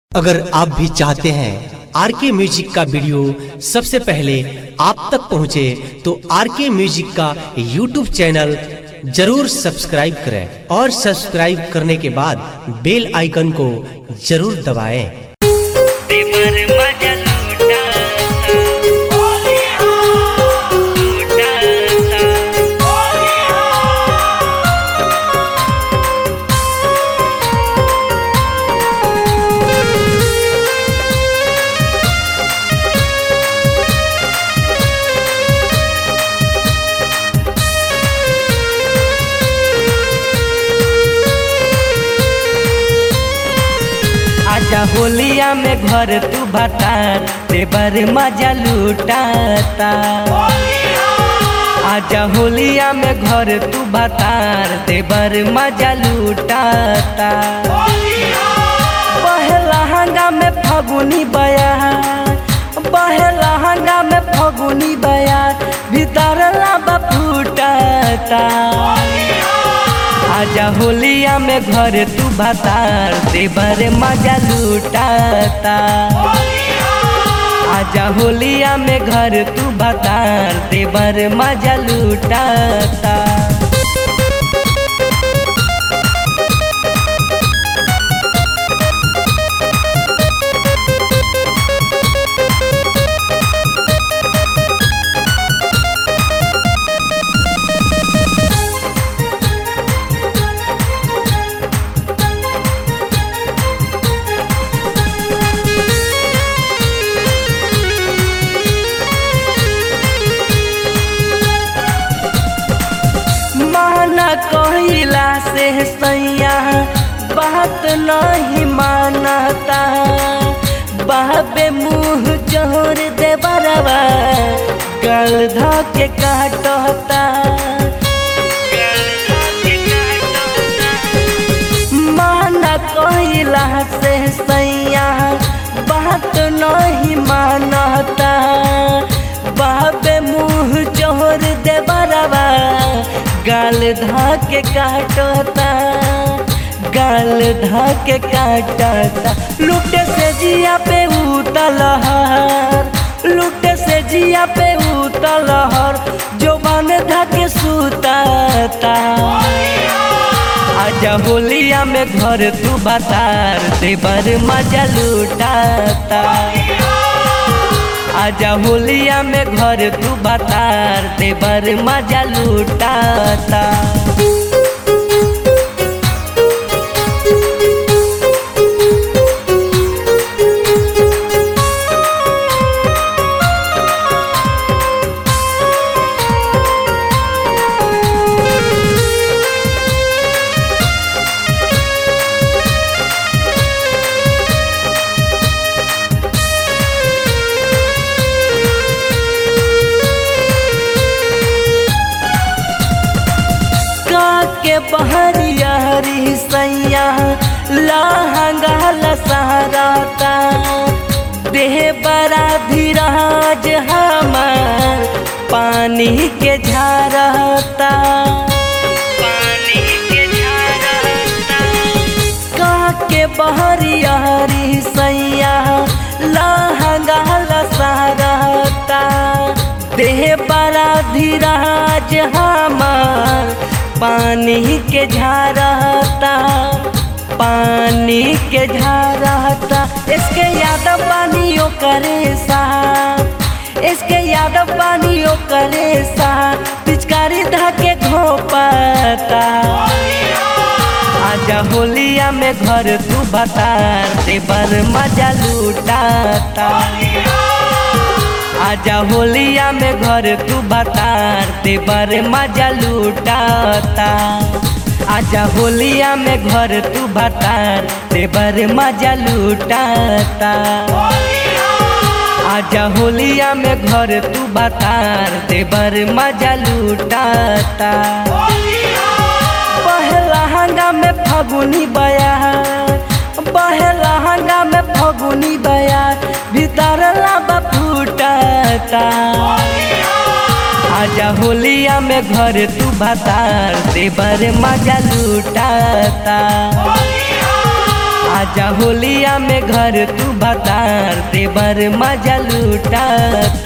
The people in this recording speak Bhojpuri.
अगर आप भी चाहते हैं आर के म्यूजिक का वीडियो सबसे पहले आप तक पहुंचे तो आर के म्यूजिक का यूट्यूब चैनल जरूर सब्सक्राइब करें और सब्सक्राइब करने के बाद बेल आइकन को जरूर दबाएं। तेमर मजा लूटा आजा होलिया में घर तू भतार तेबर मजा लूटाता आजा होलिया में घर तू भतार तेबर मजा लूटाता पहला हंगा में फगुनी बया पहला हंगा में फगुनी बया भीतर लाबा फूटाता आजा होलिया में घर तू भतार देवर मजा लूटाता आजा होलिया में घर तू भतार देवर मजा लूटाता माना कहिला से सैया बात नहीं मानता बाबे मुँह जोर दे बरवा गल ध के काटता माना कहिला से सैया बात नहीं मानता बाबे मुँह जोर दे बरवा गाल धा के काटता गाल धा के काटता लुटे से जिया पे उतलहर लुटे से जिया पे उतलहर जो बन धा के सुताता आजा होलिया में घर तू बतार देवर मजा लूटाता आजा होलिया में घर तू बतार देवर मजा लूटाता के बहरिया हरी सैया लहंगा लसहराता देह बड़ा धीराज हमार पानी के झारता पानी के झारता का के बहरिया हरी सैया लहंगा लसहराता देह बड़ा धीराज हमार पानी के झारता पानी के झारता इसके याद पानियों करे सा इसके याद पानियों करे सा पिचकारी धाके घोपता आजा होलिया में घर तू बतार देवर मजा लूटाता आजा होलिया में घर तू बतार देवर मजा लूटाता आजा होलिया में घर तू बतार देवर मजा लूटाता आजा होलिया में घर तू बतार देवर मजा लूटाता पहला हंगा में फगुनी बया पहला हंगा में फगुनी बया भीतर लाबा फूटाता आजा होलिया में घर तू भतार देवर मजा लूटाता आजा होलिया में घर तू भतार देवर मजा लूटाता